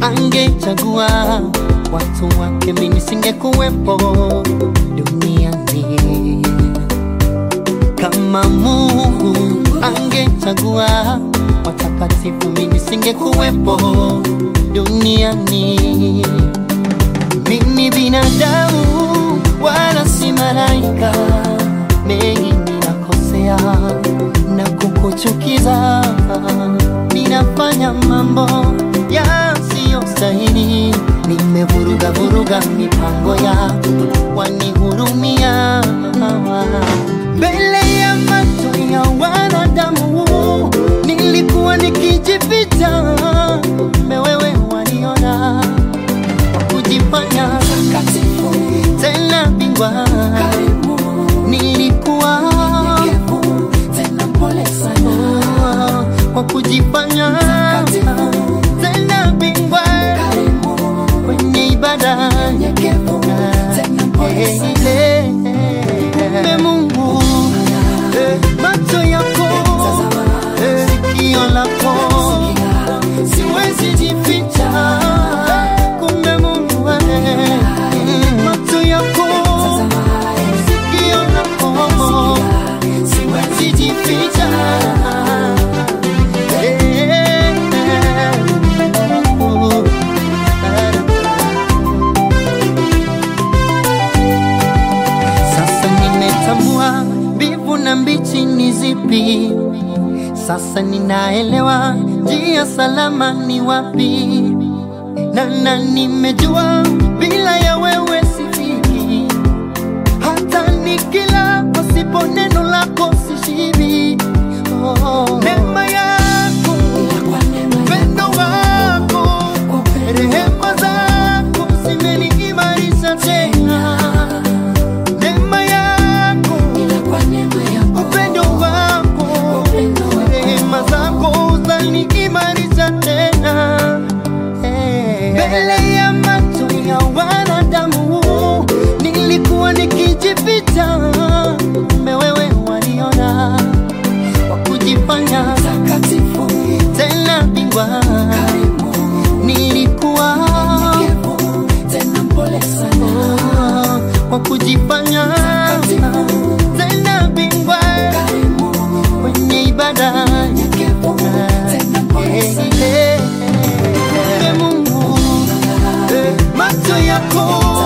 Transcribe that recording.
angechagua watu wake, mimi singekuwepo duniani. Kama Mungu angechagua watakatifu, mimi singekuwepo duniani. Mimi binadamu wala si malaika, mengi ninakosea na kukuchukiza, ninafanya mambo yasiyostahili, nimevuruga vuruga mipango ya wanihurumia mbele ya macho ya wanadamu, nilikuwa nikijificha, kumbe wewe waniona kwa kujifanya Takatifu, tena bingwa, karibu, nilikuwa nyenyekevu, tena mpole sana. kwa kujifanya Takatifu, tena bingwa karibu, kwenye ibada nyenyekevu, tena mpole sana. Kumbe Mungu eh, macho yako Tazama, eh, sikio lako siwezi jificha. Kumbe Mungu eh, macho yako sikio lako siwezi jificha. Eh, oh, Sasa nimetambua mbivu na mbichi ni zipi. Sasa ninaelewa njia salama ni wapi, na na nimejua bila ya wewe sifiki. Hata nikila pasipo neno lako sishibi. Oh, neema yako, Kwa neema upendo wako, kwa upendo rehema zako zimeniimarisha tena. Neema yako ila kwa neema yako, upendo wako upendo wako. rehema zako zaniimarisha tena Eh. mbele ya macho ya wanadamu nilikuwa nikijificha kumbe wewe waliona kwa kujifanya Takatifu, tena bingwa karibu, nilikuwa nyenyekevu, tena mpole sana. kwa kujifanya tena bingwa Karibu, kwenye ibada nyenyekevu, tena mpole sana. Kumbe Mungu eh, macho yako